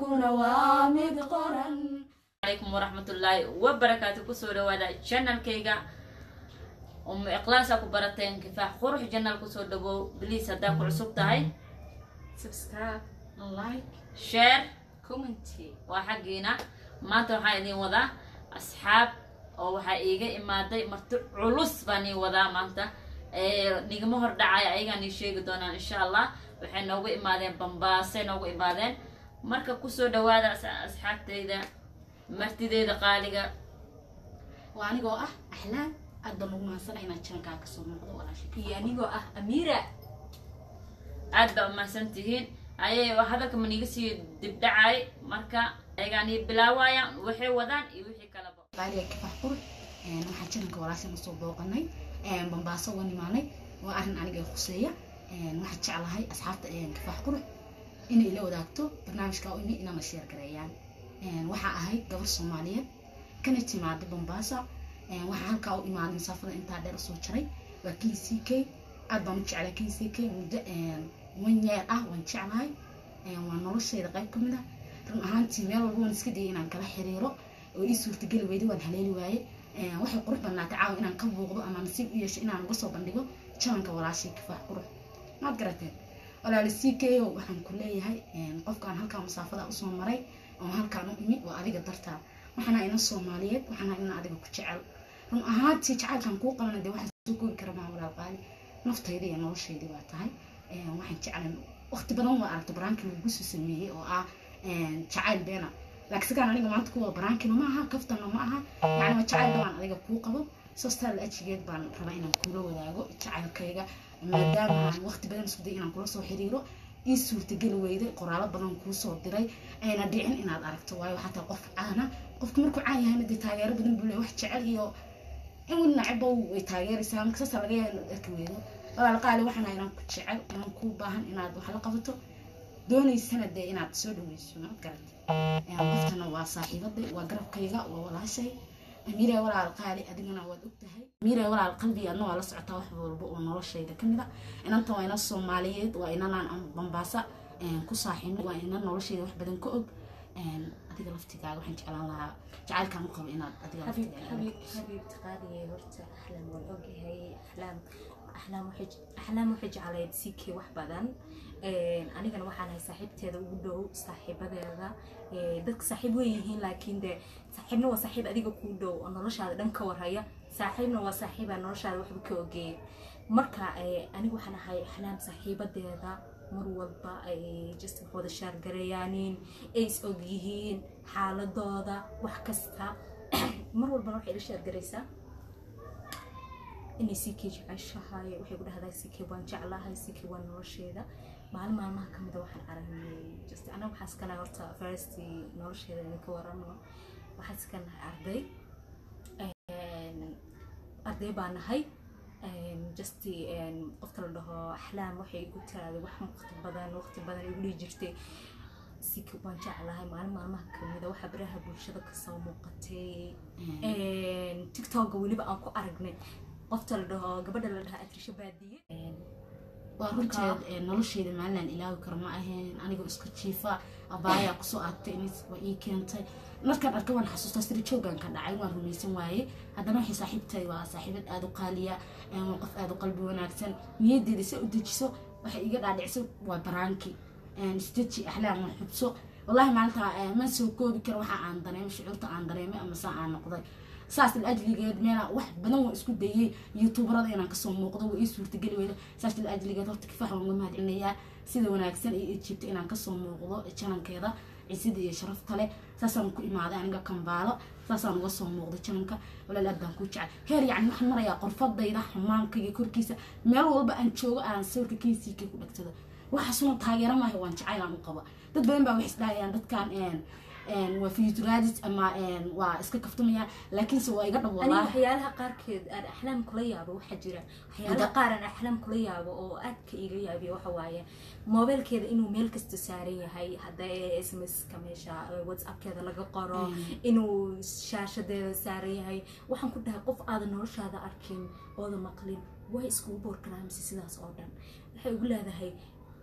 xaalkuna waa mid qoran calaykum waraxmatullaahi wabarakaatu kusoo dhawaada janalkayga umu ikhlaasa ku barateen kifaax qurux janal kusoo dhawow bliis haddaa ku cusub tahay subscribe like share comment waa xaggiina maanta waxaan idin wadaa asxaab oo waxaa iiga imaaday marti culus baan ii wadaa maanta nigama hor dhacaya ayagaan ii sheegi doonaan insha allah waxay noogu imaadeen bambaasay noogu imaadeen marka kusoo dhawaada as- asxaabteyda martideeda qaaliga waa anigoo ah axlaam aad baan ugu mahadsanay inaad jankaa kasoo muuqdo walaashay iyo anigoo ah amiira aad baa umahadsan tihiin ayay hadalka maniga sii dibdhacay marka ayagaan ii bilaawayaan waxay wadaan iyo wixii kalaba qaaliga kifax qurux waxaan jananka walaashay usoo booqanay bambaaso uga nimaanay waa arrin aniga i khuseeya waxaan jeclahay asxaabta kifax qurux inay ila wadaagto barnaamijka u imi inana sheer gareeyaan waxaa ahayd gabar soomaaliyeed kana timaaday bambaasa waxaa halkaa u imaaday masaafada intaa dheer usoo jaray waa k c k aad baan u jeclay k c k muddo wan yeer ah waan jeclahay waa noloshayda qayb ka mid ah run ahaantii meel walba waan iska dayay inaan kala xiriiro oo ii suurtageli weyday waan haleeli waaye waxay qurux badnaatay caawa inaan ka buuqdo ama nasiib u yeesho inaan uga soo bandhigo jalanka walaashay kifaax qurux maad garateen walaali c k o waxaan ku leeyahay qofkaan halkaa masaafada usoo maray oo halkaan u imi waa adiga dartaa waxaana ina soomaaliyeed waxaana ina adiga ku jecel run ahaantii jacaylkan kuu qabana dee waxaa soo koobi kara maa walaal qaali naftayda iyo noloshaydi waa tahay waxaan jeclan waqti badan waa aragta baraankii lagu soo sameeyey oo ah jacayl beena laakiin sigaan aniga maanta kuwa baraankina ma aha kaftana ma aha yacni waa jacayl dhawaan adiga kuu qabo sostaal ajigeed baan rabaa inaan kuula wadaago jacaylkayga maadaama aan waqti badan isku day inaan kula soo xiriiro ii suurtageli weyday qoraalo badan kuu soo diray ayna dhicin inaad aragto waayo waxaa tahay qof caana qofka markuu caan yahayna dee taageero badan buu leeyahay wax jecel iyo in weli nacibba way taageeraysaa marka saasa laga yaaba inaad arki weydo walaal qaali waxaan inaan ku jecel inaan kuu baahan inaad wax la qabato doonaysana dee inaad soo dhaweyso maad garata qoftana waa saaxiibaday waa garabkayga waa walaashay amiira walaal qaali adigana waad ogtahay amiira walaal qalbiga adna waa la socotaa wax walba oo noloshayda ka mid a inanta waa ina soomaaliyeed waa inanaan bambaasa ku saaxiino waa ina noloshayda wax badan ka og adiga laftigaaga waxaan jeclaan lahaa jacaylkaan u qabo inaad adiga حبيب laftigaaga حبيب حبيب تقالي هرت أحلام والأوجي هي أحلام أحلام وحج أحلام وحج على سيكي wax badan anigana waxaan ahay saaxiibteeda ugu dhow saaxiibadeeda dadka saaxiib way yihiin laakiin de saaxiibna waa saaxiib adiga kuu dhow oo noloshaada dhan ka warhaya saaxiibna waa saaxiibaa noloshaada waxba ka ogeeya marka aniga waxaan ahay axlaam saaxiibadeeda mar walba ay just wax wada shaargareeyaanin ay is og yihiin xaaladooda wax kasta mar walbana waxay ila shaargaraysaa inay sikii jeceshahay waxay ku dhahdaa sikii waan jeclahay sikii waa nolosheeda maalin maalmaha ka mida waxaan aragnay just anaga waxaan iska nahay horta first nolosheeda idinka warano waxaan iska nahay arday arday baa nahay just qofta la dhaho axlaam waxay igu tiraada wax waqti badan waqti badan igu dhihi jirtay siki waan jeclahay maalin maalmaha kamida waxaa baraha bulshada kasoo muuqatay tiktoka weliba aan ku aragnay qofta la dhaho gabadha la dhaha atrisha baadiye waa runteed noloshayda maalinaan ilaawi karo ma ahayn anigoo iska jiifa abaayaa kusoo aagtay inis waa ii keentay markaan arka waan xasuustaa siri joogan ka dhacay waan rumaysan waaye haddana waxay saaxiibtay waa saaxiibad aada u qaaliya waa qof aada u qalbi wanaagsan niyaddeeda se u dejiso waxay iga dhaadhicso waa baraanki isdeji axlaam waa xubso wallahi maalinta ma soo koobi karo waxa aan dareemay shucuurta aan dareemay ama saa aan noqday saas ajligeed meela wax badan waa isku dayay youtuberada inaan kasoo muuqdo waa ii suurtageli weyda saas ajligeed horta kifaax waan uga mahadcelinayaa sida wanaagsan iyo ijibta inaan kasoo muuqdo janankeeda cisida iyo sharafta leh saasaan ku imaaday aniga kambaalo saasaan uga soo muuqday jananka walaal aad baan ku jecel heer yacni waxaan marayaa qorfadayda xumaamkayga korkiisa meel walba aan joogo aan sawirka keysiika ku dhagtado waxaasuna taageero maaha waan jacaylaan u qaba dad badan baa waxay isdhahayaan dadkan waa fiyuturaadis ama waa iska kaftamayaan laakiinse waa iga dhab aniga walaahi waxyaalaha qaarkeed aan axlaam kula yaabo waxaa jira waxyaalaha qaar aan axlaam kula yaabo oo aadka iga yaabiyo waxa waaye moobeelkeeda inuu meel kasta saaran yahay hadda sms-ka meesha whatsappkeeda laga qoro inuu shaashadeeda saaran yahay waxaan ku dhahay qof aadan noloshaada arkin ooda maqlin way iskugu boorgaraa mise sidaas oo dhan waxay ugu leedahay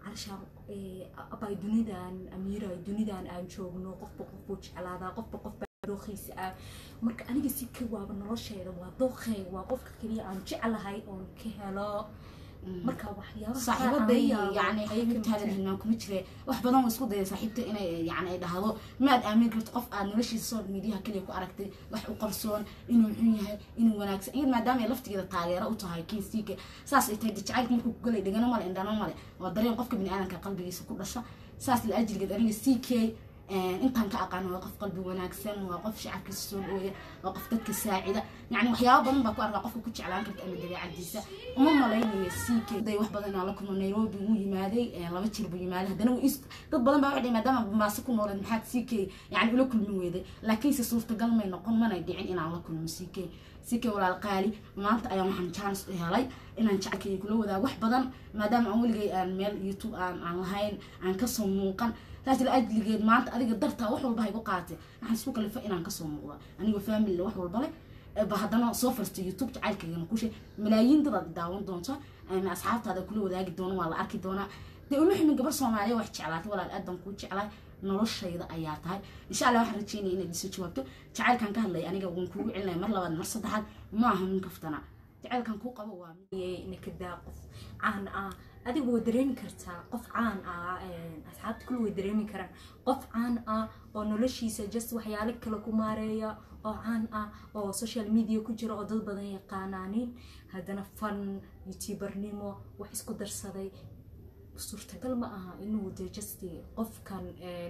calashaan abay dunidan amiira dunidan aan joogno qofba qofbuu jeclaadaa qofba qofba dooqiisa ah marka aniga si ka waaba nolosheeda waa dooqeyga waa qofka keliya aan jeclahay oon ka helo marka waxyaabaha saaxiibaday yani xaybtaada hilmaan kuma jire wax badan waa isku daya saaxiibta inay yani ay dhahdo maad aamin karto qof aad noloshiisa soo midiyaha keliya ku aragtay wax u qarsoon inuu xun yahay inuu wanaagsan iyad maadaama ay laftigeeda taageero u tahay kinsiika saas ay tahay jacaylka markuu ku galay dhegano male indhano male waa dareen qofka biniaadanka qalbigiisa ku dhasha saas la ajrigeed aniga c k intaan ka aqaano waa qof qalbi wanaagsan waa qof shacabkiisa soo dhooya waa qof dadka saacida yani waxyaaba badan baa ku arkaa qofka ku jeclaan karta ama dabeecadiisa uma malaynayo c k day wax badan inaan la kulmo nairobi wuu yimaaday laba jir buu yimaaday haddana wuu dad badan baa waxay maadaama bambaase ku nooleed maxaad c k yani ula kulmi weyday laakiinse suurtagal may noqon manay dhicin inaan la kulmo c k c k walaal qaali maanta ayaan waxaan chance u helay inaan jecelkayga kula wadaago wax badan maadaama aan weligay aan meel youtube aan aan lahayn aan kasoo muuqan saas la ajligeed maanta adiga dartaa wax walba haygu qaatay waxaan isku kalifa inaan kasoo muuqda anigoo family wax walba leh ba haddana soo farsta youtube jacaylkaygana kushe malaayiin dadaad daawan doonta asxaabtaada kula wadaagi doona waa la arki doonaa dee uma ximin gabar soomaaliya wax jeclaatay walaal aad baan kuu jeclay noloshayda ayaa tahay insha allah waxaan rajeynaya inaad iso jawaabto jacaylkan ka hadlaya aniga waan kuugu celinaya mar labaad mar saddexaad ma aha min kaftana jacaylkan kuu qabo waa nakadaa qof caan ah adigu way dareemi kartaa qof caan ah asxaabta kule way dareemi karaan qof caan ah oo noloshiisa just waxyaalo kale ku maareeya oo caan ah oo social media ku jira oo dad badan yaqaanaanin haddana fan youtubernimo wax isku darsaday suurtagal ma aha inuu de just qofkan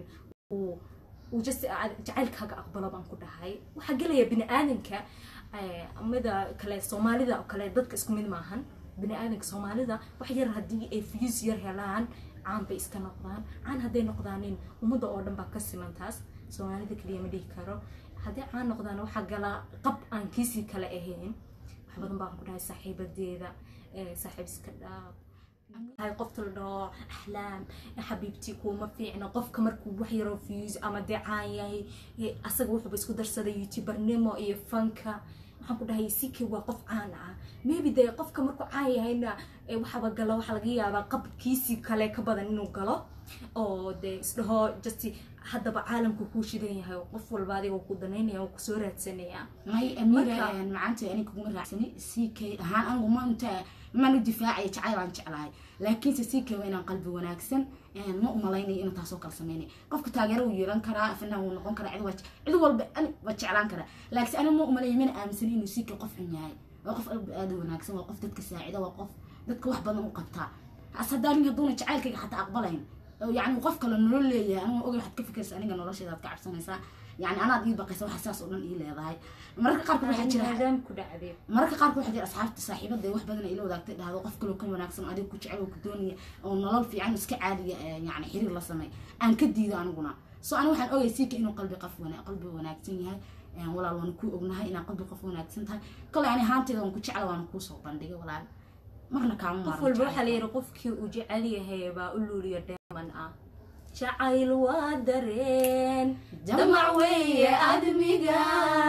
uu uu just jacaylkaaga aqbalo baan ku dhahay waxaa gelaya bini aadanka mida kale soomaalida oo kale dadka isku mid maahan bini aadanka soomaalida wax yar haddii ay views yar helaan caan bay iska noqdaan caan hadday noqdaanin ummadda oo dhan baa ka siman taas soomaalida kaliya ma dhihi karo hadday caan noqdaan waxaa gala qab aan kiisii kale ahayn wax badan baan ku dhahay saaxiibadeeda saaxiib iska dhaaf hay qofta la dhaho axlaam xabiibtii kuuma fiicna qofka markuu wax yaroo views ama dee caan yahay asaga wuxuuba isku darsaday youtubernimo iyo fanka waxaan ku dhahay sike waa qof caan ah maybe dee qofka markuu caan yahayna waxaba galo waxaa laga yaabaa qabkiisii kale ka badan inuu galo oo dee isdhaho just haddaba caalamku kuu shidan yahay qof walba adiga ku danaynaya oo kusoo raadsanaya may amiira macaanta aniga kuguma raacsani c k ahaan anigu ma inta maan u difaacaya jacayl aan jeclahay laakiinse c k waa inaan qalbi wanaagsan ma umalaynayo inuu taasoo kala sameynay qofka taageero wuu yeelan karaa fanaan wuu noqon karaa cid cid walba waa jeclaan karaa laakiinse aniga ma umalaya mana aaminsani inuu c k qof xun yahay waa qof qalbi aada wanaagsan waa qof dadka saacida waa qof dadka wax badan u qabtaa as haddaa nin hadduuna jacaylkayga xataa aqbalayn يعني qof kale nolol leeyahay aniga oga waxaad ka fikirsa aniga nolosheeda aad ka cabsanaysaa yani anaad ii baqaysa waxa saas oo dhan ii leedahay mararka qaarkood waxaa jira ku dhacday mararka qaarkood waxaa jira asxaabta saaxiibada wax badan ay la wadaagtay dhahdo qof kaloo ka wanaagsan adiga ku jecel oo ku doonaya oo nolol fiican iska caadiya yani xiriir la samey aan ka diido aniguna so aniga waxaan ogay siika inuu qalbi qof qalbi wanaagsan yahay walaal waan ku ognahay inaa qalbi qof wanaagsan tahay kale ani ahaanteeda waan ku jecla waan kuusoo bandhigay walaal marna kaama qof walba waxaa la yidhi qofkii uu jecel yahay baa u luuliya dheeman ah jacayl waa dareen damac weeye admiga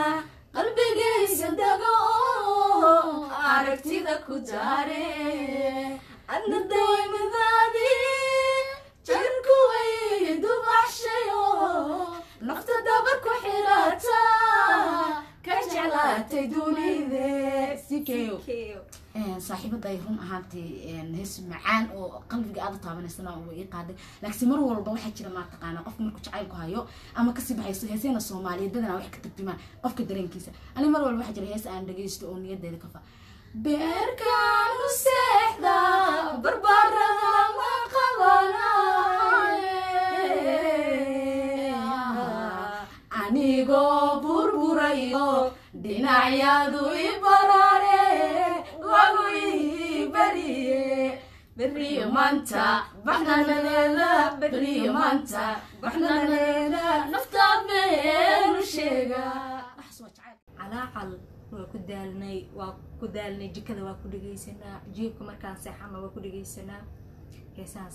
qalbigaysa dago aragtida ku daare adna daymadaadi jarku way dubaxshayo nafta dabar ku xirata ka jeclaatay dunide sikeyo saaxiibaday run ahaantay hees macaan oo qalbiga aada taabanaysana waa ii qaaday laakiin mar walba waxaa jira maa taqaanaa qofka markuu jacaylku hayo ama kasii baxayso heesayna soomaaliyeed badanaa wax ka tarjumaan qofka dareenkiisa ani mar walba waxaa jira hees aan dhagaysto oo niyadeeda ka fa beerkaan u seexda barbarada ma qabanaye anigoo burburayo dhinacyadu i barare wagu ii bariye beriyo maanta baxnanadeeda beriyo maanta baxnanadeeda naftaa beenu sheega calaacal waa ku daalnay waa ku daalnay jikada waa ku dhegaysanaa jiibka markaan seexana waa ku dhegaysanaa heesaas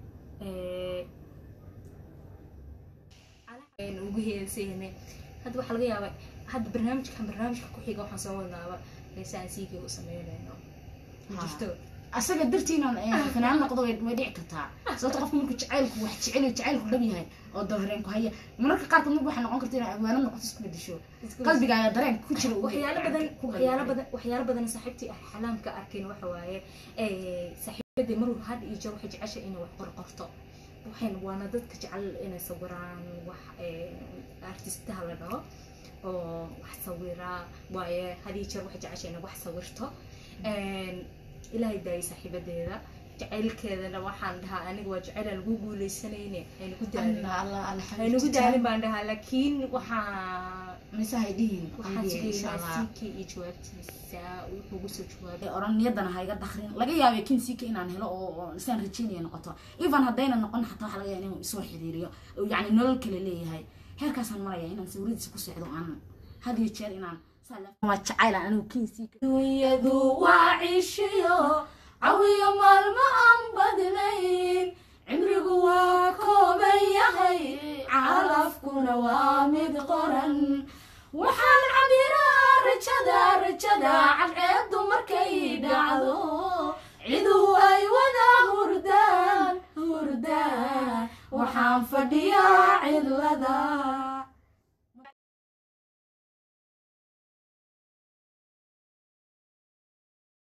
ugu heeseynay hadda waxaa laga yaabaa hadda barnaamijkan barnaamijka ku xiga waxaan soo wadnaaba heesaan siigay u sameynayno jirto asaga dartiina fanaan noqdo way way dhici kartaa sababto qofka markuu jacaylku wax jecel yahay, jacaylku dhab yahay oo dabareen ku haya mararka qaarkood marka waxay noqon karta inay abwaano noqoto isku bedesho qalbigaaga dareen ku jira uu waxyaalo badan ku waxyaalo badan waxyaalo badan saaxiibtii ah xalaamka arkin waxa waaye ee, saaxiibadii maruu had iyo jeer waxay jeceshay inay wax qorqorto waxayn waana dadka jecel inay sawiraan wax ee, artistaha la dhaho oo wax sawira waaye had iyo jeer waxay jeceshay inay wax sawirto Een, ilaahay daayay saaxiibadeeda jacaylkeedana waxaan dhahaa aniga waa jacayl aan lagu guuleysanayne aynu ku daalin aynu ku daalin baan dhahaa laakiin waxaa mise hay dhihin waxaan qalbiga insha sugaynaa allah sinkii iyo jawaabtiisa wuxuu ugu soo jawaabay ee oran niyadana ha iga dakrin laga yaabay kin siika inaan helo oo oo isaan rajeynaya noqoto even haddayna noqon xataa waxaa laga yaaba inuu isoo xiriiriyo oo yacni nolol kale leeyahay heerkaasaan maraya inaan sawiradiisa ku seexdo aan had iyo jeer inaan saa le- waa jacayl aan anigu kin siika dunyadu waa cishiyo cawiyo maalmo aan badnayn cimrigu waa kooban yahay calafkuna waa mid qoran waxaan cabiraa rajada rajada cadceedu markay dhacdo ciduhu ay wada hurdaan hurdaan waxaan fadhiyaa cidlada